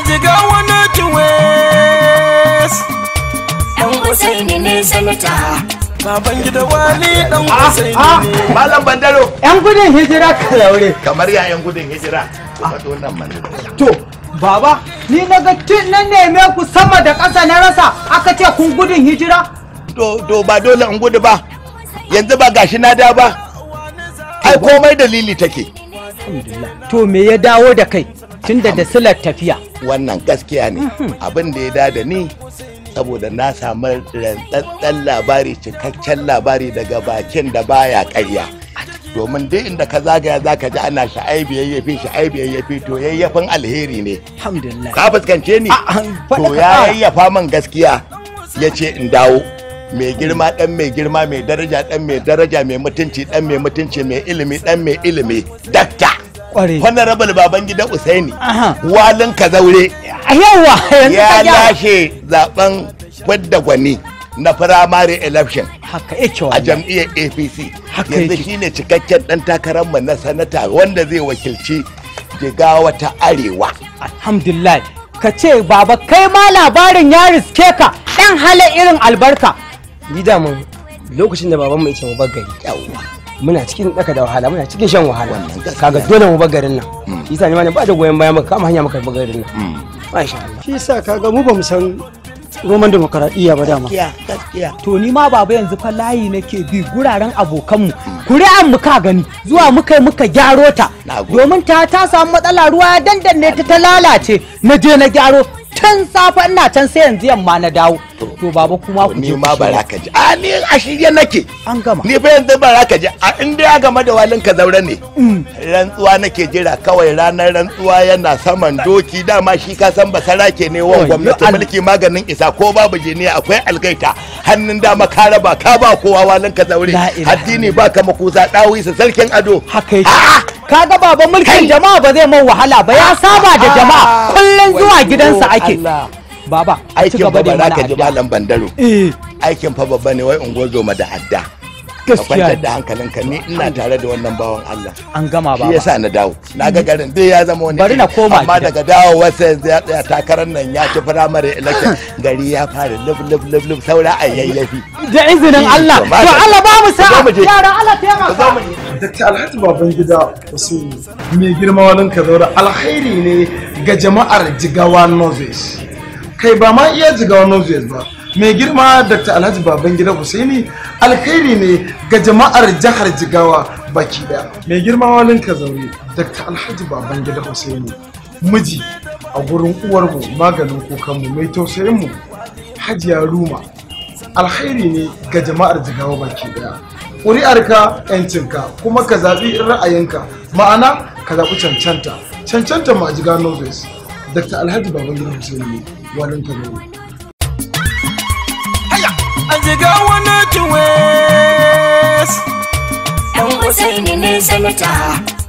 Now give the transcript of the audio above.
jiga wani kiwes Dan Usaini ne sanata. baban gida wani dan Usaini ne Malam Bandaro. yan gudun hijira ka laure Kamar yayan gudun hijira. Kuma nan man. to baba ni na ga tun na neme ku sama da ƙasa na rasa aka ce kun gudun hijira To to ba dole in gudu ba. Yanzu ba gashi na da ba. Ai komai dalili take. to me ya dawo da kai tunda da silar tafiya Wannan gaskiya ne. Abin da ya da da ni saboda na samu rantsatsen labari cikakken labari daga bakin da baya ƙarya. domin duk inda ka zagaya za ka ji ana sha'aibi yayyafi sha'aibi yayyafi to yayyafin alheri ne alhamdulillah ka fuskance ni faɗa to ka ya ƙara. yayyafa man gaskiya ya ce in dawo mai girma dan mai girma mai daraja dan mai daraja mai mutunci dan mai mutunci mai ilimi dan mai ilimi dakta Ƙware. honorable baban gidan usaini Aha. walin kazaure yawa yanzu ya ka gyara lashe zaben fidda gwani na firamare election haka yake a wallahi jam'iyyar apc Haka yanzu yake. shine cikakken dan takararmu na sanata wanda zai wakilci jigawa ta arewa alhamdulillah ka ce baba kai ma labarin ya riske ka dan hala irin albarka ni daman lokacin da babanmu ya ce mu bar gari yawwa muna cikin daka da wahala muna cikin shan wahala Wannan gaskiya kaga ne. dole mu bar garin nan shi yasa ni ma ne ba da goyon baya muka kama hanya muka bar garin nan masha Allah shi yasa kaga mu ba mu san roman demokaradiyya ba dama gaskiya gaskiya to ni ma baba yanzu fa layi nake bi guraren abokanmu kuri'an mu ka gani zuwa muka yi muka gyaro ta Na gode. domin ta ta samu matsala ruwa ya dandanne ta ta lalace na je na gyaro tun safe ina can sai yanzu yamma na dawo to baba kuma ku ni je ku ma bara shirya. ka ji a ni a shirye nake an gama ni fa yanzu bara ka ji a inda ya game da walin ka zaure ne rantsuwa nake jira kawai ranar rantsuwa yana saman doki dama shi ka san basarake ne wan Wayyo gwamnati Allah. mulki maganin isa ko babu jiniya akwai algaita hannun dama ka raba ka ba kowa walin ka zaure La ilaha addini ba ka makusa dawi sa sarkin ado haka yake Ah! kaga baba mulkin jama'a ba zai man wahala ba ya saba da jama'a kullun zuwa Wayyo gidansa ake Allah. baba ci aikin gaba fa da ba za mana ka ji addu'a. malam bandaro eh aikin fa babba ne wai ungo zoma da adda ka gaskiya kwantar ne. da hankalinka ni ina tare da wannan bawan Allah an gama shi baba yasa na dawo na ga garin dai ya zama wani Bari na iri. koma amma gida. daga dawo wasa yanzu ya tsaya takarar nan ya ci firamare election gari ya fara lub lub lub lub saura a yayyafi da izinin Allah To, to madalla. Allah ba mu Ku zo sa'a mu je. yara Allah Ku zo taimaka mu je. Dr. Alhaji Babangida Hussein mai girma wani kazaura alkhairi ne ga jama'ar Jigawa Northwest. Kai ba ma iya Jigawa Northwest ba. Mai girma Dr. Alhaji Babangida Hussaini alkhairi ne ga jama'ar jihar Jigawa baki daya. Mai girma wani kazaure Dr. Alhaji Babangida Hussaini miji a gurin uwarmu maganin kukanmu mai tausayinmu Hajiya Ruma alkhairi ne ga jama'ar jigawa baki daya ƙuri'arka yancinka kuma ka zaɓi ra'ayinka ma'ana ka zaɓi cancanta cancanta ma jiga noses dr alhaji babangida hussein ne walin ka ne a jiga wani kiwes Dan Usaini ne sanata.